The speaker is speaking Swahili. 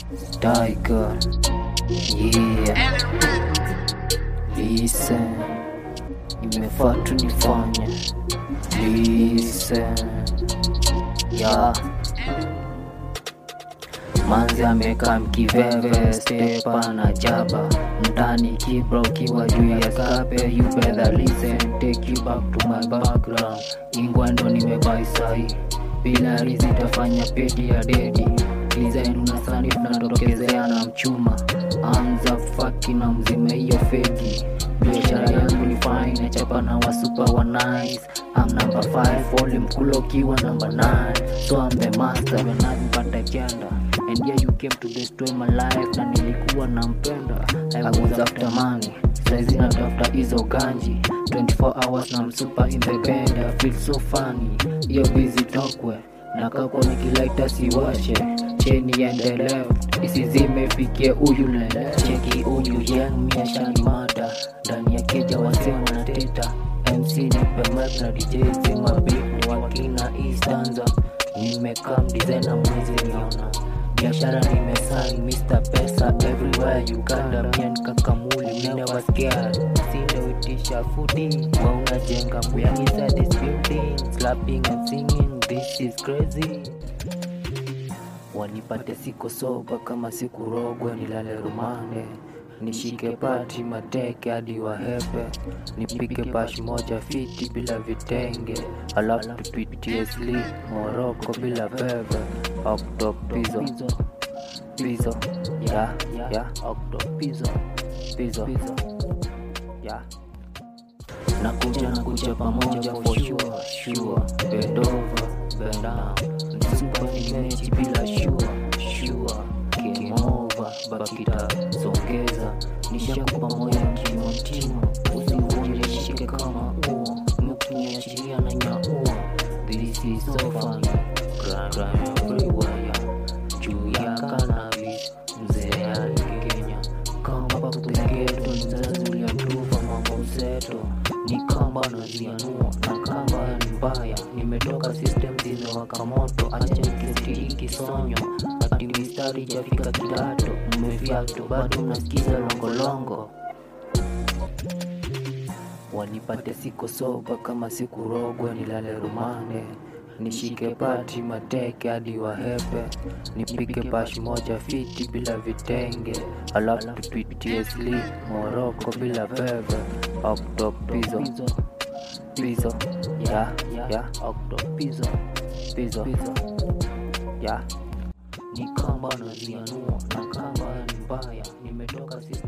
Tiger, yeah. Listen, imefaa tu nifanye. Listen, yeah. Manzi amekaa mkiveve stepa na jaba ndani kibra ukiwa juu ya skape you better listen take you back to my background ingwendo nimebai sahi bila rizi tafanya pedi ya dedi design unasani tunatokezea na mchuma anza faki na mzime hiyo fegi biashara yangu ni fine chapa na wasupa wa nice I'm number 5 volume mkulo ukiwa number 9 so I'm the master when I'm but agenda and yeah you came to destroy my life na nilikuwa nampenda I was after money saizi natafuta hizo ganji 24 hours na msupa in the bed I feel so funny hiyo busy tokwe nakakwa nikilaita siwashe cheni ende left isizimefikie huyu lele cheki huyu yang miashani mada ndani ya keja wase wanateta mc nipe mic na dj sema beat ni wakina istanza nimekaa mdizaina mwezi niona biashara nimesign Mr. Pesa everywhere Uganda mian kakamuli me never scared sindoitisha fudi wa unajenga mbuyang inside this building slapping and singing this is crazy wanipate siko soba kama sikurogwe nilale rumande nishike pati mateke hadi wahepe nipike pash moja fiti bila vitenge alafu tupitie sli moroko bila bebe okto pizo pizo ya ya okto pizo pizo ya nakuja nakuja pamoja for sure sure bend over bend down msupa ni mechi bila sure sure game over bakita songeza nishakupa moyo kimotimo usivunje shike kama uo mkiniachilia na nyaua this is so fun crime crime everywhere juu ya cannabis mzee yani Kenya kamba kupegeto mzazi uliatufa mambo mseto ni kamba nazianua na kamba ni mbaya nimetoka system zimewaka moto acha nikisitiri kisonyo ati mistari jafika kidato mmefyato bado mnasikiza longolongo wanipate siko soba kama sikurogwe nilale rumande nishike pati mateke hadi wahepe nipike pash moja fiti bila vitenge alafu tupitie sli moroko bila bebe okto pizo pizo ya ya okto pizo pizo ya ni kamba nazianua na kamba ni mbaya nimetoka system